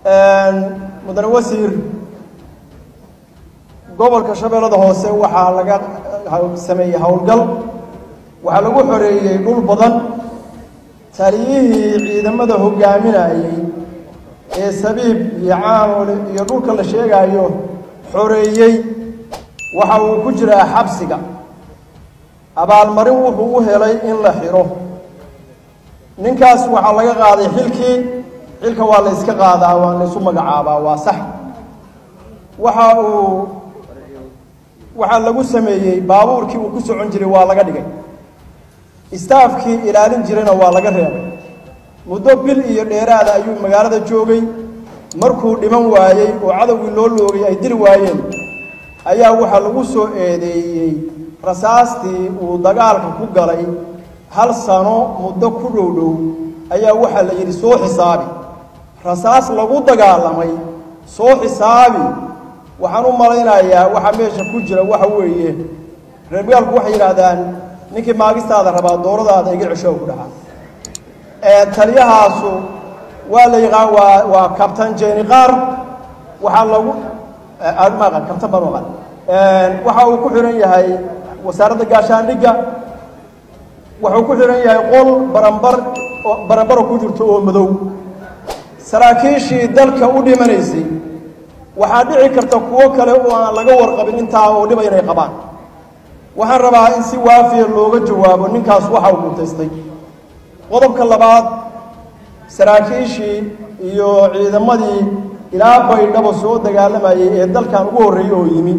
mudane wasiir gobolka shabeellada hoose waxaa laga sameeyey howlgal waxaa lagu xoreeyey dhul badan taliyihii ciidamada hogaaminayey ee sabiib iyo caamole iyo dhulka la sheegaayo xoreeyey waxa uu ku jiraa xabsiga abaalmarin wuxuu u helay in la xidho ninkaas waxaa laga qaaday xilkii xilka waa la yska qaadaa waa la ysu magacaabaa waa sax waxa uu waxaa lagu sameeyey baabuurkii uu ku socon jiray waa laga dhigay istaafkii ilaalin jirayna waa laga reebay muddo bil iyo dheeraada ayuu magaalada joogay markuu dhiman waayey oo cadowgii loo loogay ay dili waayeen ayaa waxaa lagu soo eedeeyey rasaastii uu dagaalka ku galay hal sano muddo ku dhow dhow ayaa waxaa la yidhi soo xisaabi rasaas lagu dagaalamay soo xisaabi waxaan u malaynayaa waxaa meesha ku jira waxa weeye reer magaalku waxay yidhaahdaan ninkii maagistaada rabaa dooradaada iga cesho ku dhaca taliyahaasu waa la yaqaan waa waa kabtan jeni qaar waxaa lagu maqan kabtan baan maqan waxa uu ku xihan yahay wasaaradda gaashaandhigga wuxuu ku xihan yahay qol barambar barambaro ku jirto oo madow saraakiishii dalka u dhimanaysay waxaa dhici karta kuwo kale oo aan laga warqabin intaa oo dhiba inay qabaan waxaan rabaa in si waafiya looga jawaabo ninkaas waxa uu mutaystay qodobka labaad saraakiishii iyo ciidamadii ilaa baydhabo soo dagaalamayay ee dalkan ugu horreeyey oo yimi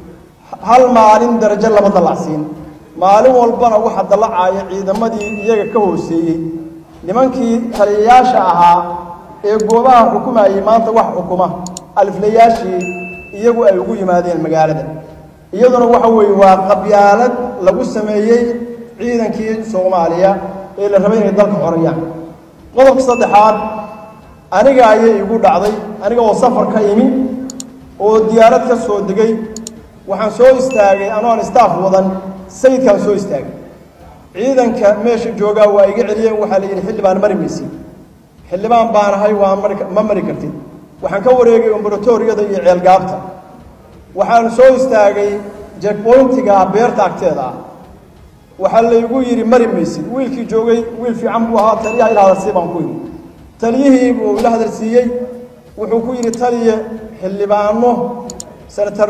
hal maalin darajo lama dallacsiin maalin walbana waxa dallacaaya ciidamadii iyaga ka hooseeyey nimankii taliyayaasha ahaa ee goobaha xukumayay maanta wax xukuma aliflayaashii iyagu ay ugu yimaadeen magaalada iyaduna waxa weeye waa qabyaalad lagu sameeyey ciidankii soomaaliya ee la rabay inay dalka xorayaan qodobka saddexaad aniga ayay igu dhacday aniga oo safar ka imi oo diyaarad ka soo degay waxaan soo istaagay anoon istaaf wadan sayidkaan soo istaagay ciidanka meesha joogaa waa iga celiyeen waxaa la yidhi xildhibaan mari maysid xildhibaan baanahay waa ma mari kartid waxaan ka wareegay ombaratoriyada iyo ceelgaabta waxaan soo istaagay jekboyntiga beerta agteeda ah waxaa laygu yidhi mari maysid wiilkii joogay wiil fiican buu ahaa taliyaha ila hadalsii baan ku yidhi taliyihii buu ila hadalsiiyey wuxuu ku yidhi taliye xildhibaano senator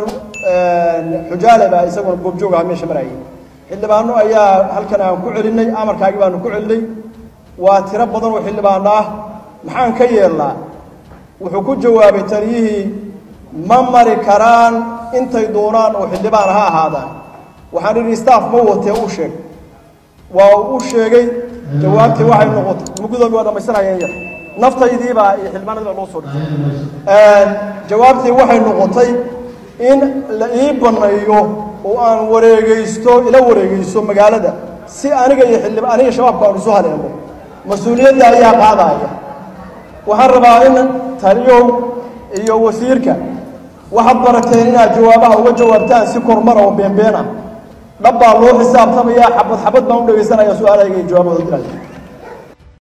xujaale baa isaguna goobjoog aha meesha marayay xildhibaano ayaa halkan aan ku celinay amarkaagii baanu ku celinay waa tiro badan oo xildhibaano ah maxaan ka yeelnaa wuxuu ku jawaabay taliyihii ma mari karaan intay doonaan oo xildhibaan ha ahaadaan waxaan idhi staff ma watee u sheeg waa u sheegay jawaabtii waxay noqotay mugudoobi waa dhamaysanayeen yar naftaydiibaa iyo xildhibaanadii baa loo soo dhigtay jawaabtii waxay noqotay in la ii banneeyo oo aan wareegaysto ila wareegaysto magaalada si aniga iyo xildhib aniga shabaabku aan isu haleelo mas-uuliyadda ayaa qaadaya waxaan rabaa in taliyow iyo wasiirka waxaad barateen inaad jawaabaha uga jawaabtaan si kormar oo beenbeen ah dhab baa loo xisaabtamayaa xabad xabad baan u dhegaysanaya su-aalahayga iyo jawaabahooda dilaya